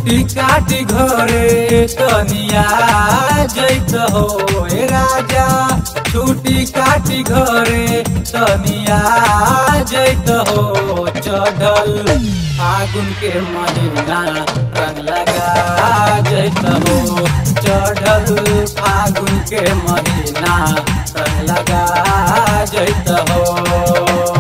छुट्टी काटी घरे तनिया जैत हो ए राजा छुट्टी काटी घरे तनिया जैत हो चढ़ल फागुन के महीना रंग लगा जैत हो चढ़ल फागुन के महीना रंग लगा जैत हो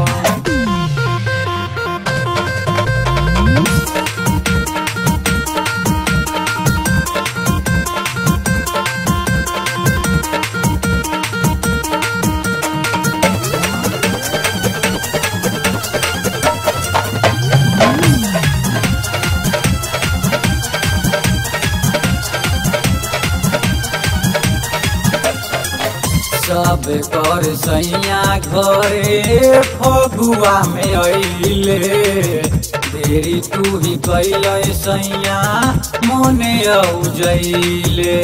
सब कर सैया घरे फगुआ में अइले देरी तू ही कैल सैया मोने औजैले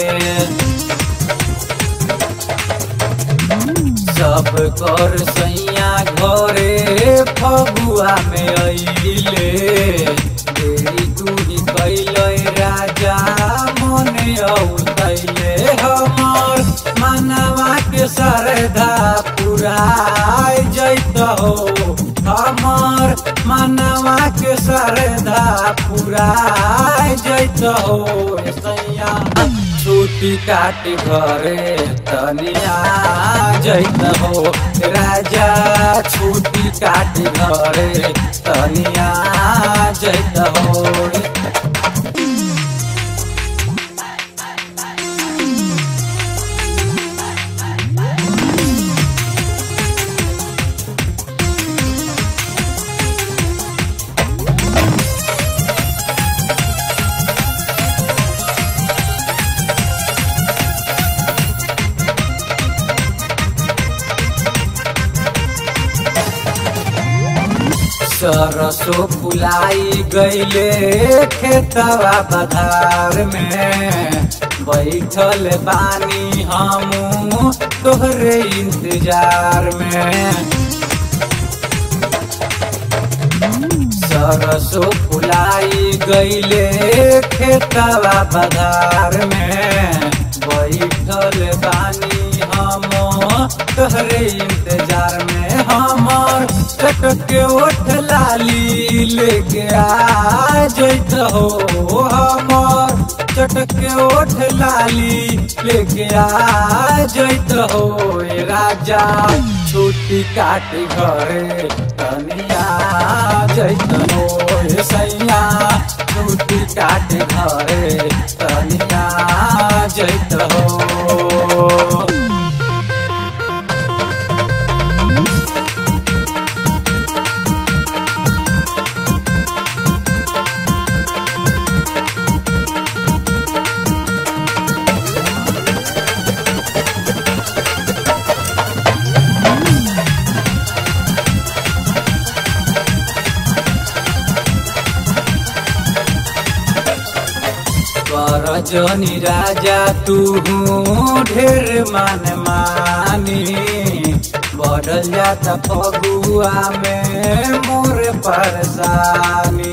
सब कर सैया घरे फगुआ में अइले देरी तू ही कैल राजा मोने औजैले हमर मनवा के सरधा पुराय जैत हो हमर मनवा के सरधा पुराय जैत हो सैया छुट्टी काटी घरे तनिया जैत हो राजा छुट्टी काटी घरे तनिया जैत हो सरसो फुलाई गईले खेतवा बधार में बैठल बानी हम तोहरे इंतजार में सरसो फुलाई गईले खेतवा बधार में बैठल बानी हम तोहरे इंतजार में हमर कटक के ओठ लाली लेके आ जैत हो हमर चटक के ओठ लाली लेके आ जैत हो ए राजा छुट्टी काटी घरे तनिया जैत हो ए सैया छुट्टी काटी घरे तनिया जैत हो कर जनी राजा तू ढेर मान मानी बढ़ल जाता फगुआ में मोर परेशानी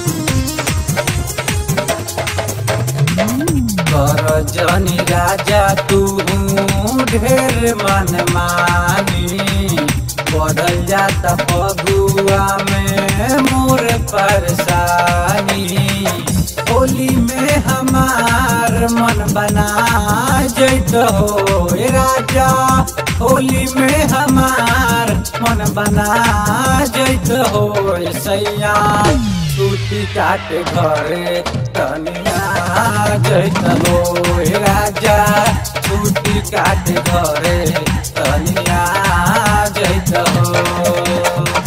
कर जनी राजा तू ढेर मन मानी बढ़ल जाता फगुआ में मोर परेशानी होली में हमार मन बना जैत हो ए राजा होली में हमार मन बना जैत हो ए सैया छुट्टी काटे घरे तनिया जैत हो ए राजा छुट्टी काटे घरे तनिया जैत हो